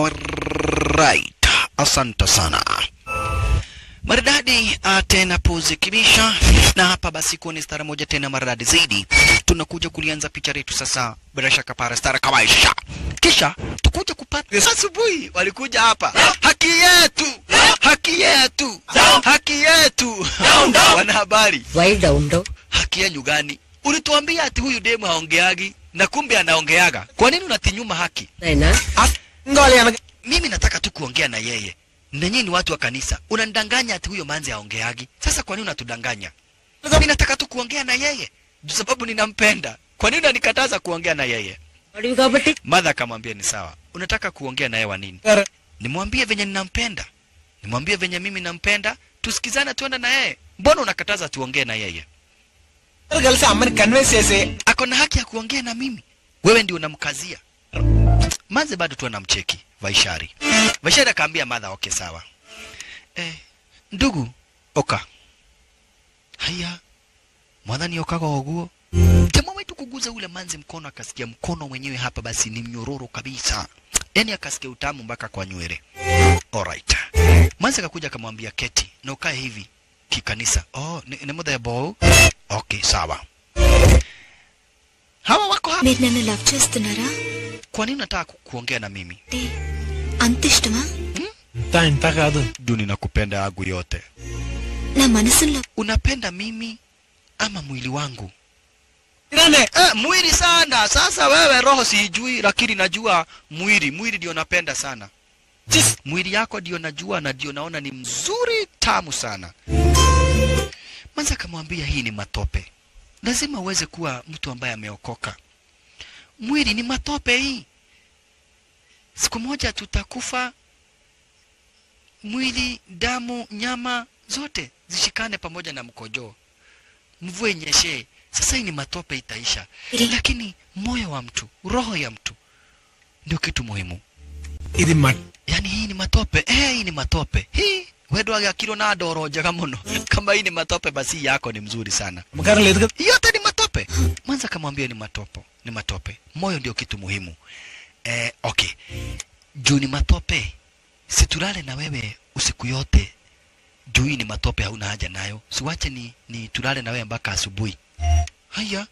Alright, asante sana maridadi. Uh, tena puzi kibisha, na hapa basi kuoni stara moja tena maridadi zaidi. Tunakuja kulianza picha letu sasa, bila shaka para stara kawaisha, kisha tukuja kupata asubuhi. Walikuja hapa, haki yetu, haki yetu, haki yetu. Wanahabari, Why down down? haki yenyu gani? Ulituambia ati huyu demu haongeagi na kumbe anaongeaga. Kwa nini unatinyuma haki? Naina? mimi nataka tu kuongea na yeye na nyinyi ni watu wa kanisa unanidanganya ati huyo manzi aongeagi sasa kwa nini unatudanganya mimi nataka tu kuongea na yeye juu sababu ninampenda kwa nini unanikataza kuongea na yeye Wadivi kabati? madha akamwambia ni sawa unataka kuongea na yeye wa nini nimwambie venye ninampenda nimwambie venye mimi nampenda tusikizane tuende na yeye mbona unakataza tuongee na yeye కలిసి అమ్మని కన్విన్స్ చేసి ako na haki ya kuongea na mimi wewe ndio unamkazia manze bado tu anamcheki vaishari vaishari akaambia madha okay sawa eh, ndugu oka haya mwadhani okaga oguo jamaa wetu kuguza ule manzi mkono akasikia mkono mwenyewe hapa basi ni mnyororo kabisa yani akasikia utamu mpaka kwa nywele alright manzi akakuja akamwambia keti na ukae hivi kikanisa oh ni, ni muda ya bau okay sawa hawa wako hapa మీరు నన్ను లవ్ చేస్తున్నారా kwa nini unataka ku- kuongea na mimi అంటే అంత ఇష్టమా ఇంత ఇంత కాదు duni nakupenda yangu yote నా మనసులో unapenda mimi ama mwili wangu ఇరానే eh, mwili sana sasa wewe roho siijui lakini najua mwili mwili ndio napenda sana చిస్ mwili yako ndio najua na ndio naona ni mzuri tamu sana manza akamwambia hii ni matope lazima uweze kuwa mtu ambaye ameokoka mwili ni matope hii siku moja tutakufa mwili damu nyama zote zishikane pamoja na mkojoo mvua inyeshe sasa hii ni matope itaisha lakini moyo wa mtu roho ya mtu ndio kitu muhimu ఇది మట్ yani hii ni matope eh, hii ni matope hii wedwaga kilo na doro njega muno kama hii ni matope basi hii yako ni mzuri sana అమ్మగారు లేదు కదా yote ni matope mwanza akamwambia ni matopo ni matope moyo ndio kitu muhimu eh, okay juu ni matope situlale na wewe usiku yote juu hii ni matope hauna haja nayo siwache ni, ni tulale na wewe mpaka asubuhi haya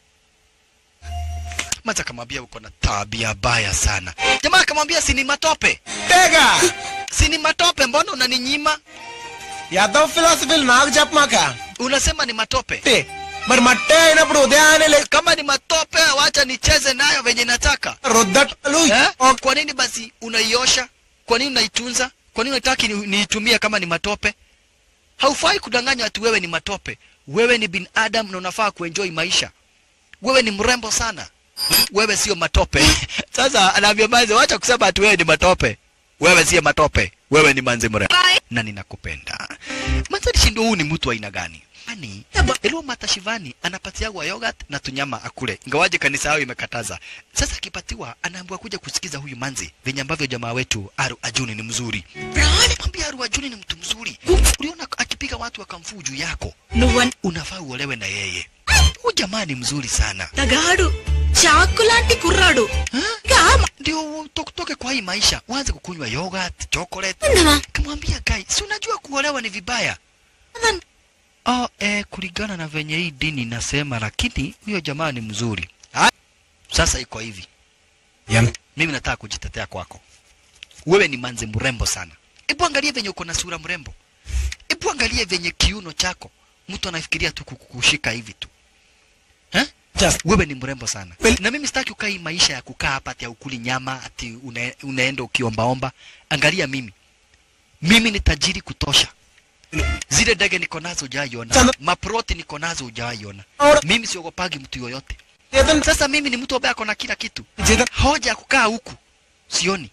mwanza akamwambia uko na tabia baya sana jamaa akamwambia si ni matope అంతేగా si ni matope mbona unaninyima Yadav ఫిలాసఫీలు నాకు చెప్పమాక unasema ni matope అంటే, మరి మట్టే అయినప్పుడు ఉదయాన్నే లే kama ni matope wacha nicheze nayo venye nataka రుద్దటలు eh? kwa nini basi unaiosha kwa nini unaitunza kwa nini unataki ni- niitumie kama ni matope haufai kudanganywa ati wewe ni matope wewe ni binadamu na unafaa kuenjoy maisha wewe ni mrembo sana wewe sio matope sasa anaambia manze wacha kusema ati wewe ni matope wewe sio matope wewe ni manze mrembo na ninakupenda manze nishindo huu ni mtu wa aina gani yani Elua Matashivani anapatiagwa yogurt na tunyama akule, ingawaje kanisa yao imekataza. Sasa akipatiwa anaambiwa kuja kusikiza huyu manzi venye ambavyo jamaa wetu Aru Ajuni ni mzuri. Mwambie Aru Ajuni ni mtu mzuri. Uliona akipiga watu akamfuu juu yako, నువ్వు unafaa uolewe na yeye. Huyu jamaa ni mzuri sana. అంతగాడు చాకు లాంటి కుర్రాడు Ha? Ndio utoke kwa hii maisha, uanze kukunywa yogurt, chocolate. ఉందమా Kamwambia Kai, si unajua kuolewa ni vibaya. Oh, eh, kulingana na venye hii dini inasema, lakini huyo jamaa ni mzuri. Ha? Sasa iko hivi, ఎంత mimi nataka kujitetea kwako. Wewe ni manzi mrembo sana. Hebu angalia venye uko na sura mrembo. Hebu angalia venye kiuno chako, mtu anafikiria tu kukushika hivi tu. Eh? Just- Wewe ni mrembo sana. Well- Na mimi sitaki ukae hii maisha ya kukaa hapa ati ukuli nyama ati une, unaenda ukiombaomba. Angalia mimi. Mimi ni tajiri kutosha. Zile ndege niko nazo hujaiona, Sana- maproti niko nazo hujaiona. Ora- Mimi siogopagi mtu yoyote. జీతం Sasa mimi ni mtu ambaye ako na kila kitu. జీతం Hoja ya kukaa huku sioni,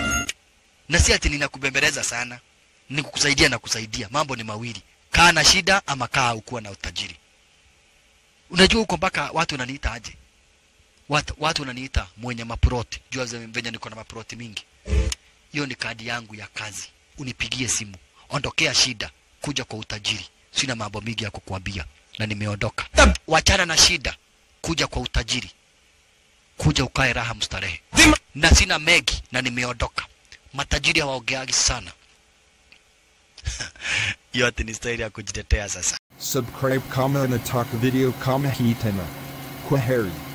na si ati ninakubembeleza sana, ni kukusaidia na kusaidia. Mambo ni mawili, kaa na shida ama kaa ukuwa na utajiri. Unajua huko mpaka watu wananiita aje? Watu, watu wananiita mwenye maproti. Jua ze- venye niko na maproti mingi. Hiyo ni kadi yangu ya kazi. Unipigie simu, ondokea shida, kuja kwa utajiri. Sina mambo mingi ya kukuambia na nimeondoka. Wachana na shida, kuja kwa utajiri, kuja ukae raha mstarehe దిమ na sina megi na nimeondoka. matajiri hawaongeagi sana yote ni staili ya kujitetea sasa Subscribe kama nataka video kama hii tena. Kwaheri.